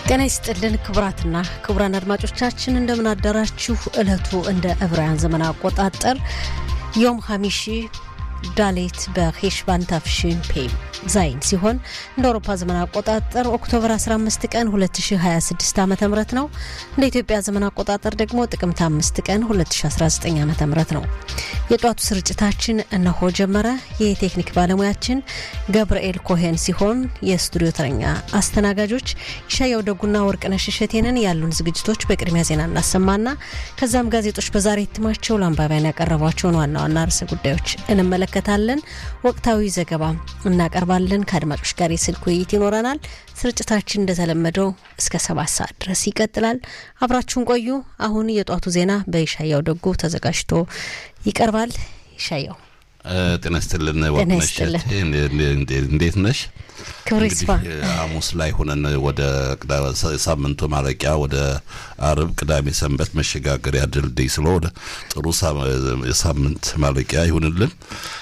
ጤና ይስጥልን ክቡራትና ክቡራን አድማጮቻችን እንደምን አደራችሁ። ዕለቱ እንደ ዕብራውያን ዘመን አቆጣጠር ዮም ሀሚሺ ዳሌት በሄሽባን ታፍሽን ፔም ዛይን ሲሆን እንደ አውሮፓ ዘመን አቆጣጠር ኦክቶበር 15 ቀን 2026 ዓ ም ነው። እንደ ኢትዮጵያ ዘመን አቆጣጠር ደግሞ ጥቅምት 5 ቀን 2019 ዓ ም ነው። የጧቱ ስርጭታችን እነሆ ጀመረ። የቴክኒክ ባለሙያችን ገብርኤል ኮሄን ሲሆን የስቱዲዮ ተረኛ አስተናጋጆች ይሻያው ደጉና ወርቅነሽ እሸቴንን። ያሉን ዝግጅቶች በቅድሚያ ዜና እናሰማና ከዛም ጋዜጦች በዛሬ እትማቸው ለአንባቢያን ያቀረቧቸውን ዋና ዋና ርዕሰ ጉዳዮች እንመለከታለን። ወቅታዊ ዘገባ እናቀርባለን። ከአድማጮች ጋር የስልክ ውይይት ይኖረናል። ስርጭታችን እንደተለመደው እስከ ሰባት ሰዓት ድረስ ይቀጥላል። አብራችሁን ቆዩ። አሁን የጧቱ ዜና በይሻያው ደጉ ተዘጋጅቶ ይቀርባል። ይሻያው ጤና ይስጥልን ወርቅነሽ፣ እንዴት ነሽ? ክብር ይስፋ። ሐሙስ ላይ ሆነን ወደ ሳምንቱ ማለቂያ ወደ አርብ፣ ቅዳሜ፣ ሰንበት መሸጋገሪያ ድልድይ ስለሆነ ጥሩ የሳምንት ማለቂያ ይሁንልን።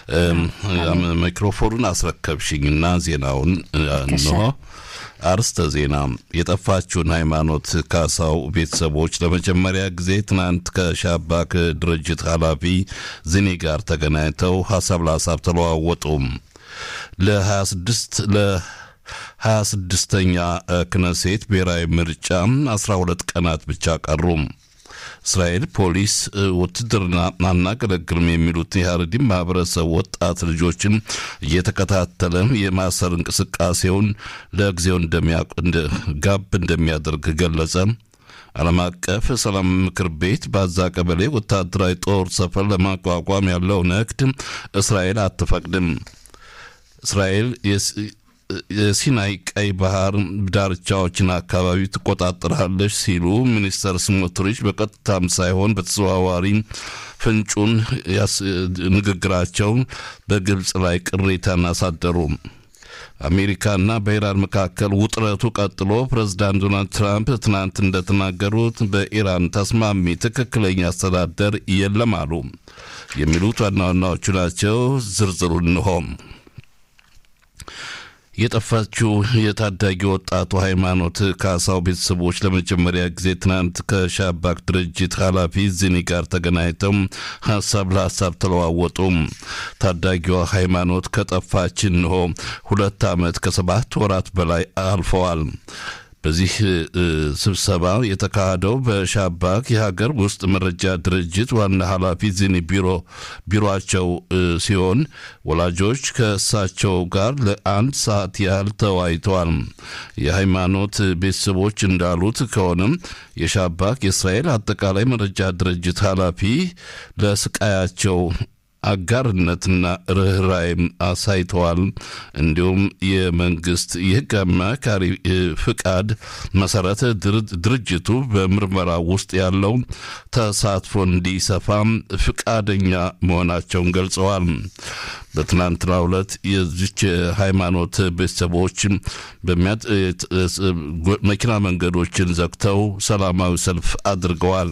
ሚክሮፎኑን አስረከብሽኝና ዜናውን እንሆ። አርስተ ዜና የጠፋችውን ሃይማኖት ካሳው ቤተሰቦች ለመጀመሪያ ጊዜ ትናንት ከሻባክ ድርጅት ኃላፊ ዝኔ ጋር ተገናኝተው ሀሳብ ለሀሳብ ተለዋወጡም። ለ26 ለ26ኛ ክነሴት ብሔራዊ ምርጫ 12 ቀናት ብቻ ቀሩም። እስራኤል ፖሊስ ውትድርና አናገለግልም የሚሉት የሀረዲም ማህበረሰብ ወጣት ልጆችን እየተከታተለ የማሰር እንቅስቃሴውን ለጊዜው ጋብ እንደሚያደርግ ገለጸ። ዓለም አቀፍ ሰላም ምክር ቤት በአዛ ቀበሌ ወታደራዊ ጦር ሰፈር ለማቋቋም ያለው ንግድ እስራኤል አትፈቅድም። እስራኤል የሲናይ ቀይ ባህር ዳርቻዎችን አካባቢ ትቆጣጠራለች ሲሉ ሚኒስተር ስሞትሪች በቀጥታም ሳይሆን በተዘዋዋሪ ፍንጩን ንግግራቸው በግብፅ ላይ ቅሬታን አሳደሩ። አሜሪካና በኢራን መካከል ውጥረቱ ቀጥሎ ፕሬዝዳንት ዶናልድ ትራምፕ ትናንት እንደተናገሩት በኢራን ተስማሚ ትክክለኛ አስተዳደር የለም አሉ። የሚሉት ዋና ዋናዎቹ ናቸው። ዝርዝሩ እንሆም የጠፋችው የታዳጊ ወጣቱ ሃይማኖት ካሳው ቤተሰቦች ለመጀመሪያ ጊዜ ትናንት ከሻባክ ድርጅት ኃላፊ ዝኒ ጋር ተገናኝተው ሀሳብ ለሀሳብ ተለዋወጡ። ታዳጊዋ ሃይማኖት ከጠፋች እንሆ ሁለት ዓመት ከሰባት ወራት በላይ አልፈዋል። በዚህ ስብሰባ የተካሄደው በሻባክ የሀገር ውስጥ መረጃ ድርጅት ዋና ኃላፊ ዚኒ ቢሮ ቢሮቸው ሲሆን ወላጆች ከእሳቸው ጋር ለአንድ ሰዓት ያህል ተወያይተዋል። የሃይማኖት ቤተሰቦች እንዳሉት ከሆነም የሻባክ የእስራኤል አጠቃላይ መረጃ ድርጅት ኃላፊ ለስቃያቸው አጋርነትና ርኅራይም አሳይተዋል። እንዲሁም የመንግስት የህግ አማካሪ ፍቃድ መሰረት ድርጅቱ በምርመራ ውስጥ ያለው ተሳትፎ እንዲሰፋም ፍቃደኛ መሆናቸውን ገልጸዋል። በትናንትናው ዕለት የዚች ሃይማኖት ቤተሰቦች መኪና መንገዶችን ዘግተው ሰላማዊ ሰልፍ አድርገዋል።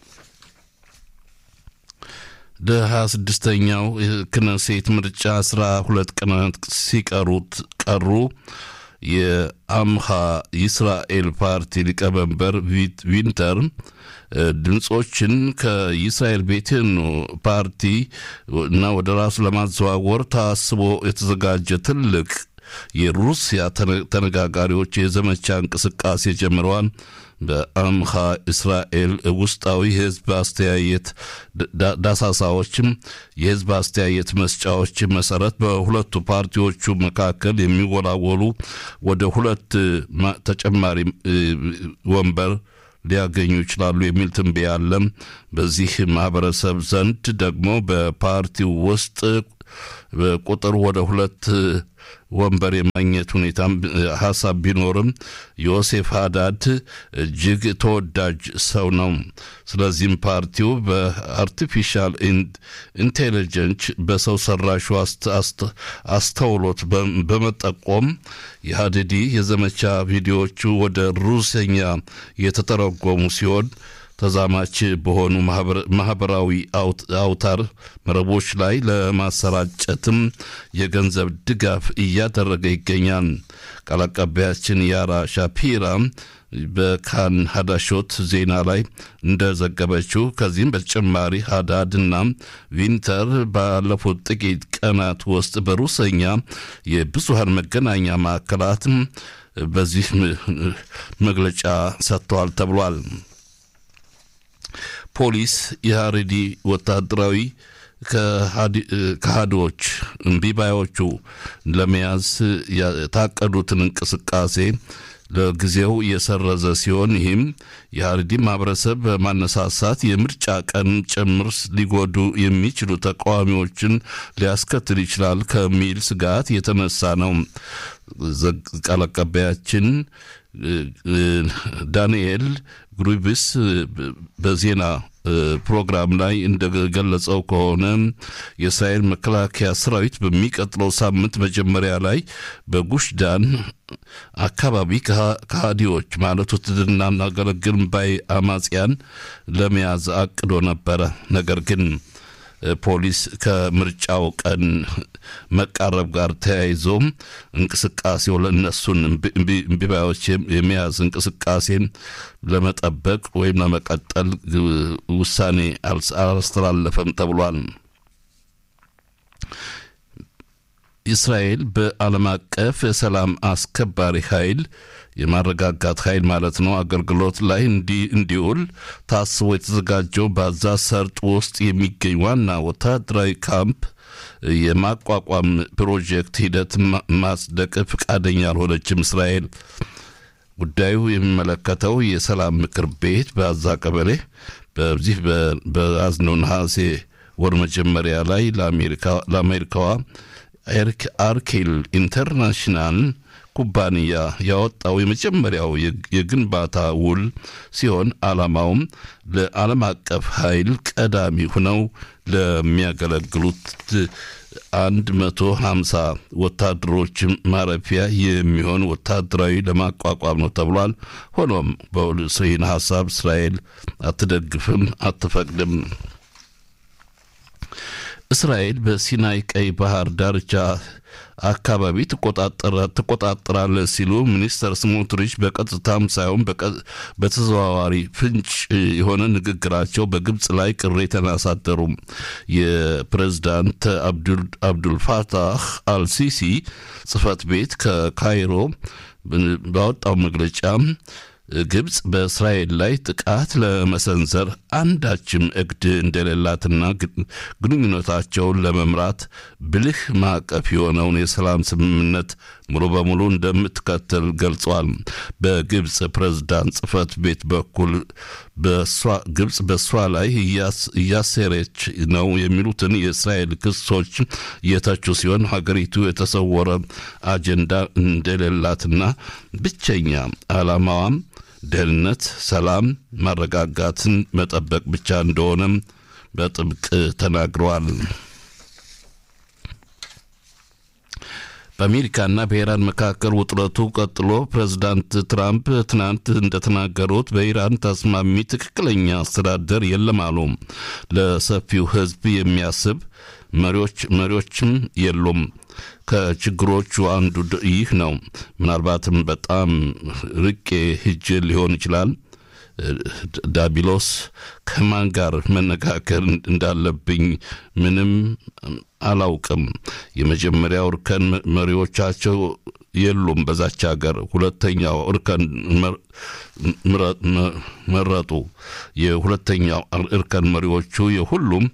ለሀያ ስድስተኛው ክነሴት ምርጫ አስራ ሁለት ቀናት ሲቀሩት ቀሩ። የአምሃ ይስራኤል ፓርቲ ሊቀመንበር ቪንተር ድምፆችን ከይስራኤል ቤቴን ፓርቲ እና ወደ ራሱ ለማዘዋወር ታስቦ የተዘጋጀ ትልቅ የሩሲያ ተነጋጋሪዎች የዘመቻ እንቅስቃሴ ጀምረዋል። በአምሃ እስራኤል ውስጣዊ የህዝብ አስተያየት ዳሳሳዎችም የህዝብ አስተያየት መስጫዎች መሰረት በሁለቱ ፓርቲዎቹ መካከል የሚወላወሉ ወደ ሁለት ተጨማሪ ወንበር ሊያገኙ ይችላሉ የሚል ትንበያ አለ። በዚህ ማህበረሰብ ዘንድ ደግሞ በፓርቲው ውስጥ ቁጥር ወደ ሁለት ወንበር የማግኘት ሁኔታም ሀሳብ ቢኖርም ዮሴፍ ሀዳድ እጅግ ተወዳጅ ሰው ነው። ስለዚህም ፓርቲው በአርቲፊሻል ኢንቴሊጀንስ በሰው ሰራሹ አስተውሎት በመጠቆም የሀዲዲ የዘመቻ ቪዲዮዎቹ ወደ ሩሲኛ የተተረጎሙ ሲሆን ተዛማች በሆኑ ማህበራዊ አውታር መረቦች ላይ ለማሰራጨትም የገንዘብ ድጋፍ እያደረገ ይገኛል። ቃል አቀባያችን ያራ ሻፒራ በካን ሀዳሾት ዜና ላይ እንደዘገበችው ከዚህም በተጨማሪ ሀዳድና ቪንተር ባለፉት ጥቂት ቀናት ውስጥ በሩሰኛ የብዙሃን መገናኛ ማዕከላት በዚህ መግለጫ ሰጥተዋል ተብሏል። ፖሊስ የሀሬዲ ወታደራዊ ከሃዲዎች እምቢባዮቹ ለመያዝ የታቀዱትን እንቅስቃሴ ለጊዜው የሰረዘ ሲሆን ይህም የሀረሪ ማህበረሰብ በማነሳሳት የምርጫ ቀን ጭምር ሊጎዱ የሚችሉ ተቃዋሚዎችን ሊያስከትል ይችላል ከሚል ስጋት የተነሳ ነው። ቃል አቀባያችን ዳንኤል ግሩቢስ በዜና ፕሮግራም ላይ እንደገለጸው ከሆነ የእስራኤል መከላከያ ሰራዊት በሚቀጥለው ሳምንት መጀመሪያ ላይ በጉሽ ዳን አካባቢ ከሃዲዎች ማለት ውትድርና እናገለግል ባይ አማጽያን ለመያዝ አቅዶ ነበረ። ነገር ግን ፖሊስ ከምርጫው ቀን መቃረብ ጋር ተያይዞ እንቅስቃሴው ለእነሱን እምቢባዮች የመያዝ እንቅስቃሴን ለመጠበቅ ወይም ለመቀጠል ውሳኔ አላስተላለፈም ተብሏል። እስራኤል በዓለም አቀፍ የሰላም አስከባሪ ኃይል የማረጋጋት ኃይል ማለት ነው አገልግሎት ላይ እንዲውል ታስቦ የተዘጋጀው በዛ ሰርጥ ውስጥ የሚገኝ ዋና ወታደራዊ ካምፕ የማቋቋም ፕሮጀክት ሂደት ማጽደቅ ፈቃደኛ አልሆነችም እስራኤል። ጉዳዩ የሚመለከተው የሰላም ምክር ቤት በአዛ ቀበሌ በዚህ በያዝነው ነሐሴ ወር መጀመሪያ ላይ ለአሜሪካዋ አርኬል ኢንተርናሽናል ኩባንያ ያወጣው የመጀመሪያው የግንባታ ውል ሲሆን ዓላማውም ለዓለም አቀፍ ኃይል ቀዳሚ ሆነው ለሚያገለግሉት አንድ መቶ ሀምሳ ወታደሮች ማረፊያ የሚሆን ወታደራዊ ለማቋቋም ነው ተብሏል። ሆኖም በይህን ሀሳብ እስራኤል አትደግፍም፣ አትፈቅድም። እስራኤል በሲናይ ቀይ ባህር ዳርቻ አካባቢ ትቆጣጠራለች ሲሉ ሚኒስተር ስሞትሪች በቀጥታም ሳይሆን በተዘዋዋሪ ፍንጭ የሆነ ንግግራቸው በግብፅ ላይ ቅሬታን አሳደሩም። የፕሬዝዳንት አብዱልፋታህ አልሲሲ ጽህፈት ቤት ከካይሮ ባወጣው መግለጫ ግብፅ በእስራኤል ላይ ጥቃት ለመሰንዘር አንዳችም እቅድ እንደሌላትና ግንኙነታቸውን ለመምራት ብልህ ማዕቀፍ የሆነውን የሰላም ስምምነት ሙሉ በሙሉ እንደምትከተል ገልጿል። በግብፅ ፕሬዝዳንት ጽህፈት ቤት በኩል ግብፅ በእሷ ላይ እያሴረች ነው የሚሉትን የእስራኤል ክሶች የተቹ ሲሆን ሀገሪቱ የተሰወረ አጀንዳ እንደሌላትና ብቸኛ ዓላማዋም ደህንነት፣ ሰላም፣ ማረጋጋትን መጠበቅ ብቻ እንደሆነም በጥብቅ ተናግረዋል። በአሜሪካና በኢራን መካከል ውጥረቱ ቀጥሎ ፕሬዝዳንት ትራምፕ ትናንት እንደተናገሩት በኢራን ተስማሚ ትክክለኛ አስተዳደር የለም አሉ። ለሰፊው ሕዝብ የሚያስብ መሪዎች መሪዎችም የሉም። ከችግሮቹ አንዱ ይህ ነው። ምናልባትም በጣም ርቄ ሂጅ ሊሆን ይችላል። ዳቢሎስ ከማን ጋር መነጋገር እንዳለብኝ ምንም አላውቅም። የመጀመሪያው እርከን መሪዎቻቸው የሉም በዛች ሀገር። ሁለተኛው እርከን መረጡ። የሁለተኛው እርከን መሪዎቹ የሁሉም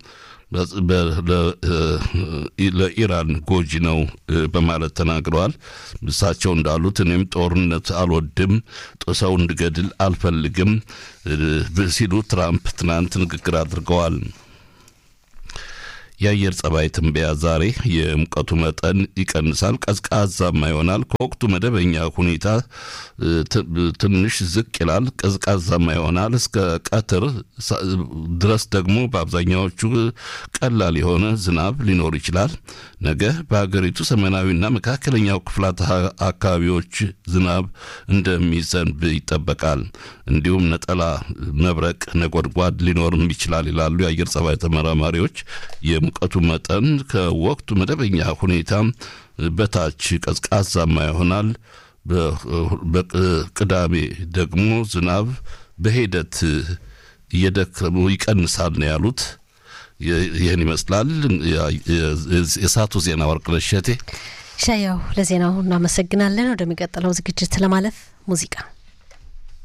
ለኢራን ጎጂ ነው በማለት ተናግረዋል። እሳቸው እንዳሉት እኔም ጦርነት አልወድም፣ ሰው እንድገድል አልፈልግም ሲሉ ትራምፕ ትናንት ንግግር አድርገዋል። የአየር ጸባይ ትንበያ ዛሬ የሙቀቱ መጠን ይቀንሳል፣ ቀዝቃዛማ ይሆናል። ከወቅቱ መደበኛ ሁኔታ ትንሽ ዝቅ ይላል፣ ቀዝቃዛማ ይሆናል። እስከ ቀትር ድረስ ደግሞ በአብዛኛዎቹ ቀላል የሆነ ዝናብ ሊኖር ይችላል። ነገ በሀገሪቱ ሰሜናዊና መካከለኛው ክፍላት አካባቢዎች ዝናብ እንደሚዘንብ ይጠበቃል። እንዲሁም ነጠላ መብረቅ፣ ነጎድጓድ ሊኖርም ይችላል ይላሉ የአየር ጸባይ ተመራማሪዎች። የሙቀቱ መጠን ከወቅቱ መደበኛ ሁኔታ በታች ቀዝቃዛማ ይሆናል። በቅዳሜ ደግሞ ዝናብ በሂደት እየደከሙ ይቀንሳል ነው ያሉት። ይህን ይመስላል የሰዓቱ ዜና። ወርቅነሽ እሸቴ ሻያው ለዜናው እናመሰግናለን። ወደሚቀጥለው ዝግጅት ለማለፍ ሙዚቃ